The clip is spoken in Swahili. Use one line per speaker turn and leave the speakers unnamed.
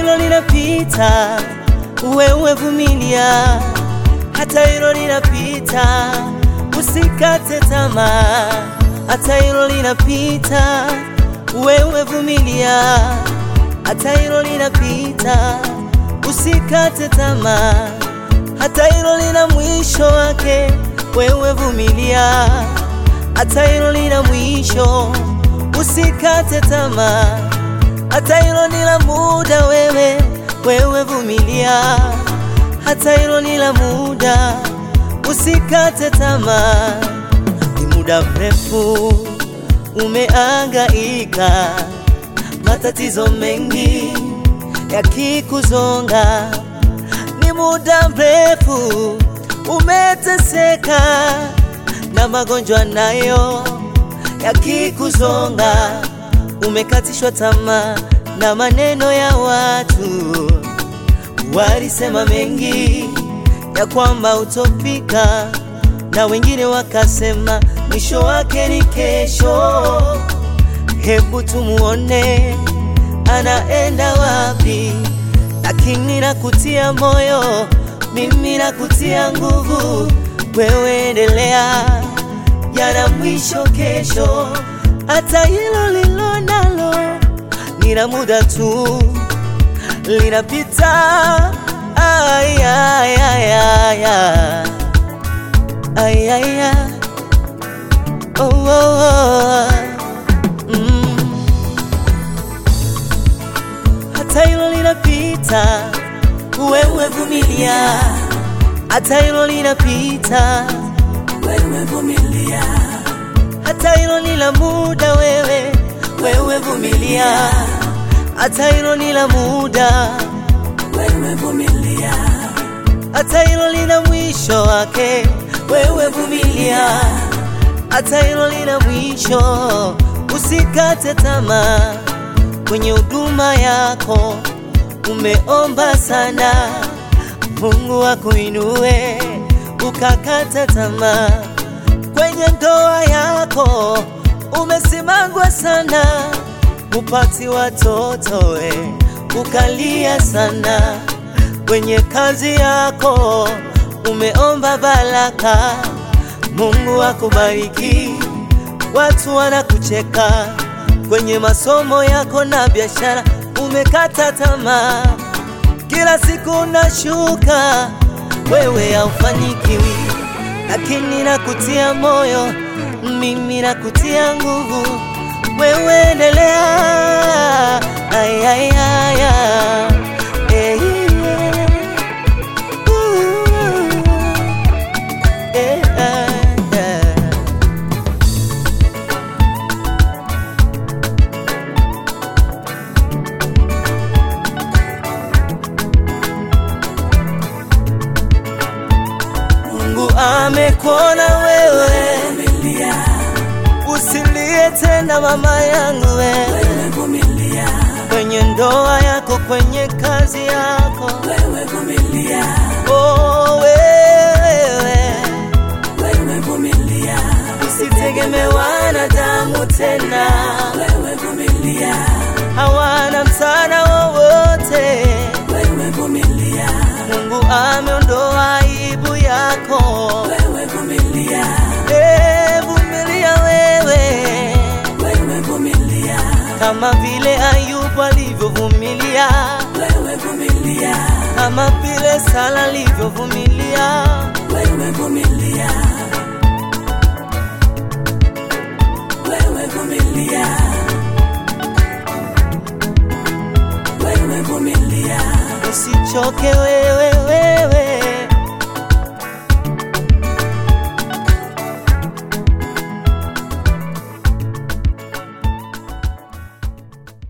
hilo linapita, wewe vumilia, hata hilo linapita, usikate tamaa, hata hilo linapita, wewe vumilia, hata hilo linapita, usikate tamaa, hata hilo lina mwisho wake, wewe vumilia, hata hilo lina mwisho, usikate tamaa hata hilo ni la muda, wewe wewe vumilia, hata hilo ni la muda, usikate tamaa. Ni muda mrefu umeangaika, matatizo mengi yakikuzonga, ni muda mrefu umeteseka na magonjwa nayo yakikuzonga umekatishwa tamaa na maneno ya watu, walisema mengi ya kwamba utofika, na wengine wakasema mwisho wake ni kesho. Hebu tumuone anaenda wapi, lakini nakutia moyo, mimi nakutia nguvu, wewe endelea, yana mwisho kesho hata hilo lilo nalo ni la muda tu, linapita. Ay, ay, ay, ay, ay. Ay, ay, ay. Oh, oh, oh. Mm. Hata hilo linapita, wewe vumilia, hata hilo linapita,
wewe vumilia,
hata hilo ni la muda, wewe wewe vumilia, hata hilo ni la muda,
wewe vumilia,
hata hilo lina mwisho wake, wewe vumilia, hata hilo lina mwisho. Usikate tamaa kwenye huduma yako, umeomba sana, Mungu akuinue, ukakata tamaa kwenye ndoa yako umesimangwa sana, upati watoto we, ukalia sana. Kwenye kazi yako umeomba baraka, Mungu akubariki, watu wanakucheka. Kwenye masomo yako na biashara umekata tamaa, kila siku unashuka, wewe haufanikiwi lakini nakutia moyo, mimi nakutia nguvu, wewe endelea. Ay, ay, ay, ay. Eh, uh, eh, ah, ah. Mungu amekuona wewe,
vumilia,
usilie tena mama yangu wewe,
wewe vumilia,
kwenye ndoa yako, kwenye kazi yako,
wewe vumilia,
oh wewe,
wewe vumilia,
usitegemee wanadamu tena,
wewe vumilia,
hawana msaada wowote.
wewe vumilia,
Mungu ameondoa aibu yako,
wewe vumilia,
Eh, vumilia wewe
wewe vumilia,
kama vile Ayubu alivyovumilia,
wewe vumilia,
kama vile Sara alivyovumilia.
wewe vumilia, wewe vumilia, wewe vumilia,
Usichoke wewe, wewe